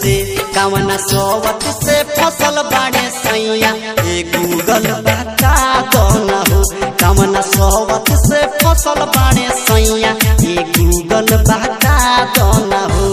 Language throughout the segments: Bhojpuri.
से कवना सोवत से फसल बाड़े सैया ए गूगल बता दो न हो कवना सोवत से फसल बाड़े सैया ए गूगल बता दो न हो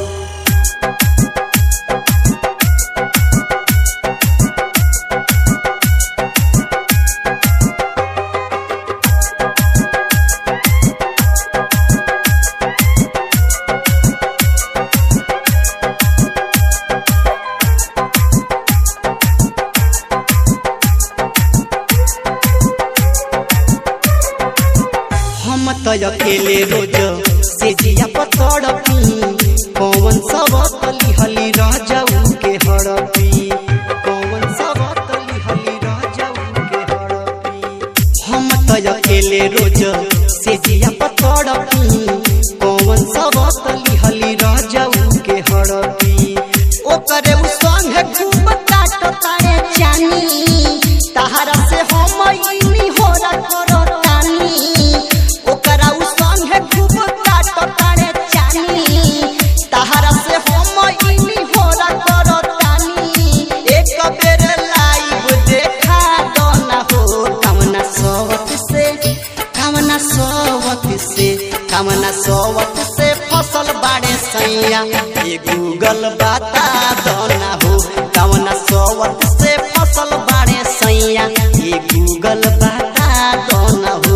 हम त अकेले रोज से जिया पतड़ पी कौन सब तली हली रह जाऊ के हड़पी कौन सब तली हली रह जाऊ के हड़पी हम त अकेले रोज से जिया पतड़ पी कौन सब तली हली रह जाऊ के हड़पी ओकरे उ संगे खूब काट तारे जानी तहरा से हम इनी होला करो तानी ओकरा उ संगे खूब काट तारे जानी तहरा से हम इनी होला करो तानी एक बेर लाइव देखा दो ना हो कवना सोवत से कवना सोवत से कवना सोवत से फसल बाड़े सैया ये गूगल बता दो ना हो कवना सोवत से फसल बाड़े सैया ये गूगल बता दो ना हो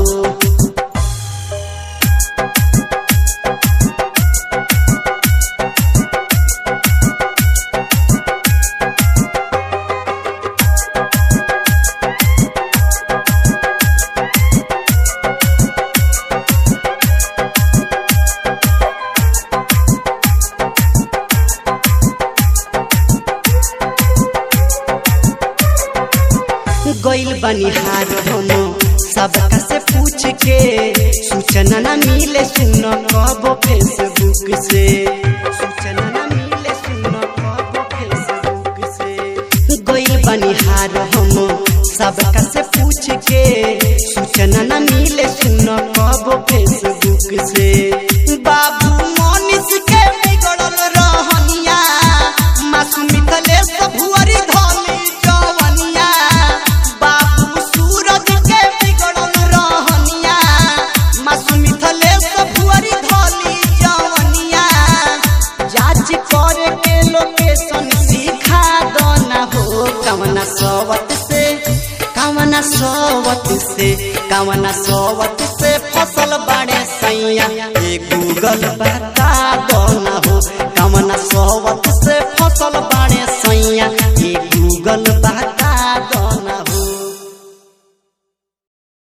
गइल बनिहार हम सबका से पूछ के सूचना न मिले सुन कब फेसबुक से सूचना न मिले सुन कब फेसबुक से गइल बनिहार हम सबका से पूछ के सूचना न मिले सुन कब फेसबुक से बाबू मोनिस के बिगड़ल रहनिया मासूमित ले भुअरी धली जवनिया बाबू सूरज के बिगड़ल रहनिया मासूमित ले भुअरी धली जवनिया जांच करे के लोकेशन सिखा दो ना हो कवना सोवत से कवना सोवत से कवना सोवत से फसल बाड़े सैया ये गूगल बता